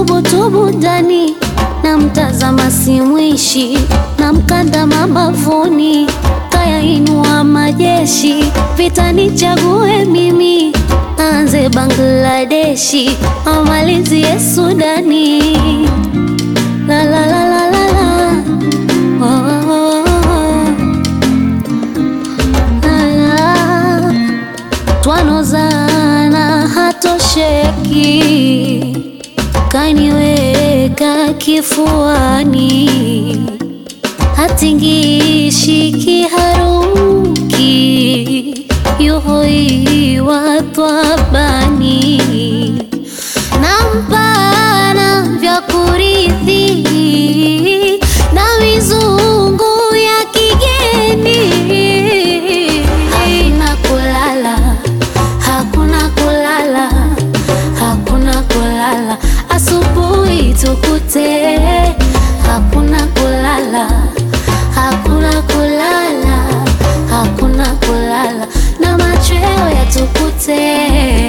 tubutubu ndani na mtazama simwishi na mkanda mabavuni kaya inua majeshi vita nichague mimi anze Bangladeshi amalizie Sudani la la la la la la oh, oh, oh, oh. La, la. twanozana hatosheki kaniweka kifuani hatingishi kiharuki yuhoiwa twabani nampana vya kurithi na mizungu ya kigeni hakuna kulala hakuna kulala hakuna kulala asubuhi tukute hakuna kulala hakuna kulala hakuna kulala na machweo yatukute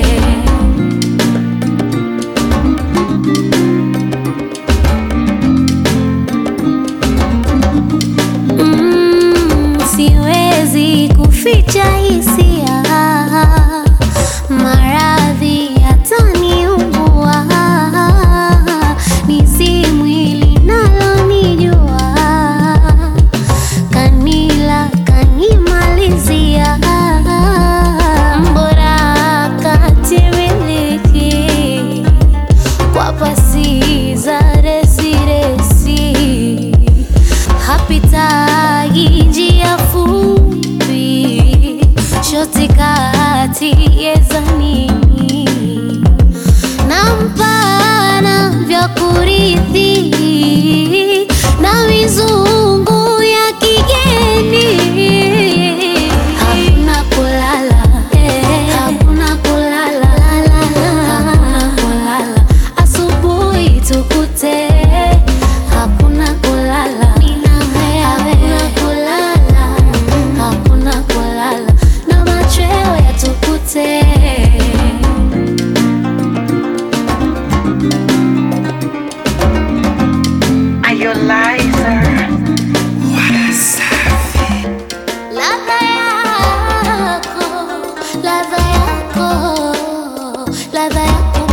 Mm, siwezi kuficha hisia, maradhi yataniumbua, ni si mwili nalonijua, kanila kanimalizia, mbora katimiliki kwa pasi za resiresi hapitagi njia fupi shoti kati yezanini na mpana vya kurithi na mizungu ya kigeni hakuna kulala hakuna kulala hakuna kulala asubuhi tukute hakuna kulala hakuna kulala hakuna kulala na machweo yatukute Are you liar? Ladha yako, ladha yako, ladha yako